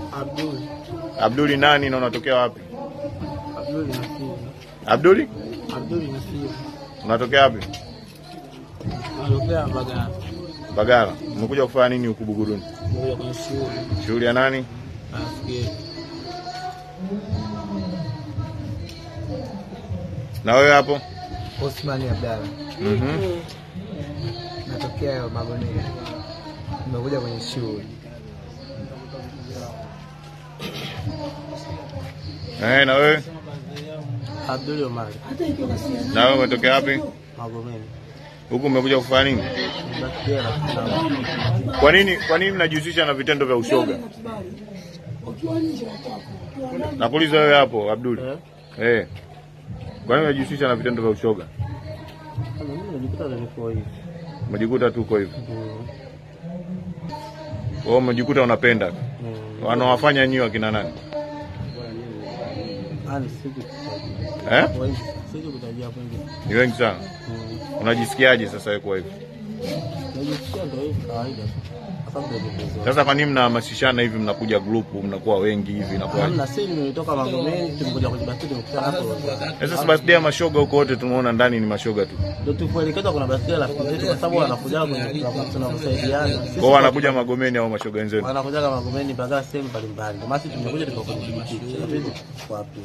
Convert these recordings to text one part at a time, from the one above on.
Abdul. Abduli nani na unatokea wapi? Abdul Nasir. Abduli, Abdul Nasir. unatokea wapi? Anatokea Mbagala. Bagara. Umekuja kufanya nini huku Buguruni? Ngoja kwenye shule. Shughuli ya nani? Nafikiri. Na wewe hapo? Osmani Abdalla, Mhm. natokea Magonia, nimekuja kwenye shule. Eh, na wewe? Abdul Omar. Na wewe umetokea wapi? Magomeni. Huku umekuja kufanya nini? Nafikiri na Kwa nini kwa nini mnajihusisha na vitendo vya ushoga? Nakuuliza wewe hapo Abduli. Eh? Eh. Kwa nini unajihusisha na vitendo vya ushoga? Kama mimi najikuta niko hivi. Umejikuta tu uko hivyo. Mm. Wewe umejikuta unapenda. Mm. Wanawafanya nyinyi wakina nani? Ani siku Eh? wengi. Siku kutajia hapo wengi. Ni wengi sana. Mm. Unajisikiaje sasa wewe kwa hivyo? Najisikia ndio hivi kawaida. Hasa ndio kupezo. Sasa kwa nini mnahamasishana hivi mnakuja grupu mnakuwa wengi hivi inakuwa? Hamna sisi nimetoka Magomeni tumekuja kujibasiti tumekutana hapo. Sasa birthday ya mashoga huko wote tumeona ndani ni mashoga tu. Ndio tukuelekeza kuna basi la rafiki zetu kwa sababu wanakuja kwenye tunakusaidiana. Sisi Kwao wanakuja Magomeni au mashoga wenzenu. wanakuja kama Magomeni bazaar sehemu mbalimbali. Ndio maana sisi tumekuja tuko kwenye kijiji. Tunabidi wapi?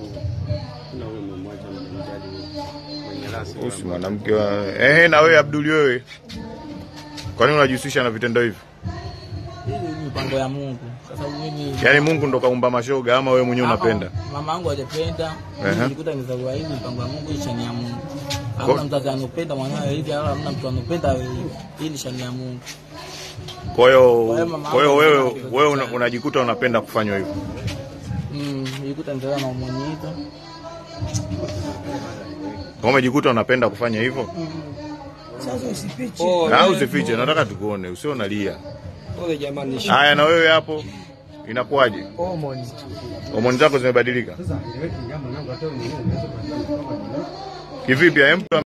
Usi mwanamke wa... Eh, na wewe Abduli wewe. Kwa nini unajihusisha na vitendo hivi? Hii ni mipango ya Mungu. Kwa sababu mimi Yaani Mungu ndo kaumba mashoga ama wewe mwenyewe unapenda? Mama yangu hajapenda. Ehe. Mimi nilikuta nimezaliwa hivi mipango ya Mungu hii shani ya Mungu. Hamna mzazi anopenda mwanawe hivi wala hamna mtu anopenda wewe hivi. Hii ni shani ya Mungu. Kwa hiyo Kwa hiyo mama kwa hiyo yangu wewe anapenda wewe una- sana. unajikuta unapenda kufanywa hivyo. Mm, nilikuta nimezaliwa na umwenye hito. Kwa umejikuta unapenda kufanya hivyo? Au usifiche, nataka tukuone, usio unalia. Haya na wewe hapo inakuwaje? Omoni Homoni zako zimebadilika? Kivipi? Hem,